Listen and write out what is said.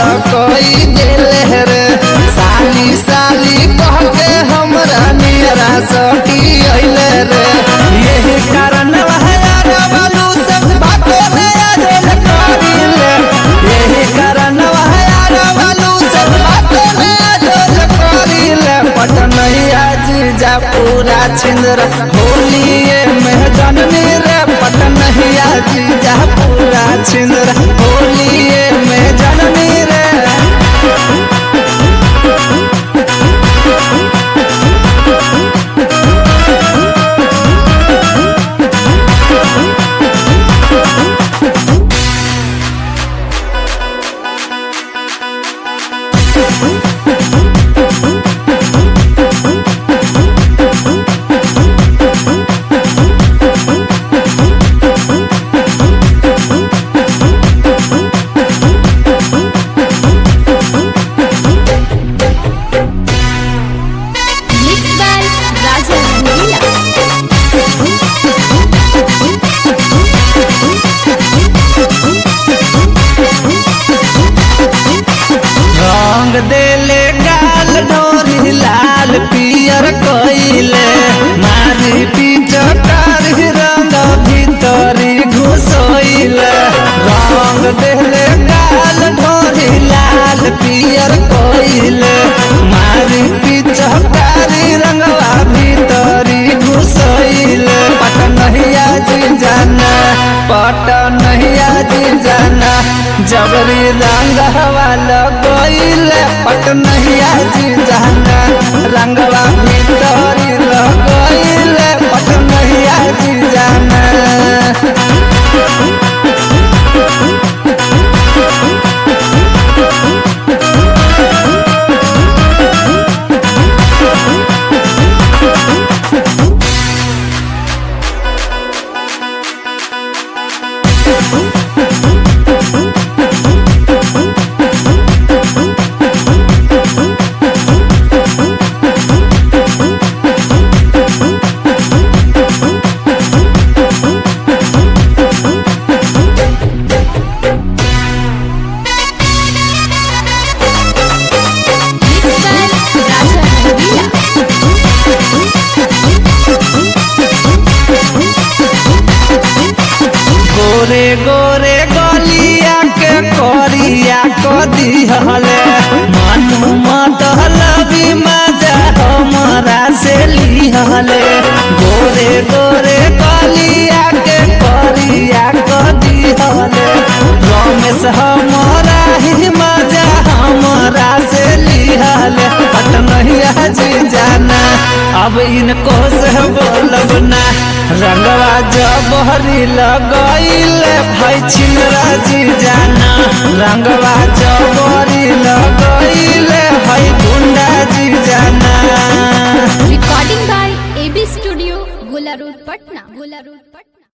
कोई दिले रे साली साली कह के हमरा नियरा सटी अइले रे यही कारण यार बालू सब बातों में अजल करिले यही कारण यार बालू सब बातों में अजल करिले पटनैया जीजा पूरा छिंदर होलिए में जननी रे पटनैया जीजा पूरा छिंदर होलिए में जननी रे Mixed by Raja Rangila. रंग देले गाल डोरी लाल पियर कइले मारी पिचकार रंग भीतरी घुसोइले रंग देले गाल डोरी लाल पियर कइले मारी पिचकारी रंगवा भीतरी घुसोइले पटनहिया जी जाना पटनहिया जी जाना जबरी रंग वाला गइले पटनहिया जी जाना रंगवा भीतरी लगइले पटनहिया जी जाना Mixed by Raja Rangila. गोरे गोरे गलिया के करिया क दिहले मनु मतलबी मजा हमरा से लिहले गोरे गोरे गलिया के करिया क दिहले रमेश हमरा ही मजा हमरा से लिहले पटनहिया जी जाना अब इनको से बोलब ना रंगवा जब हरी लगइले भाई छिनरा जी जाना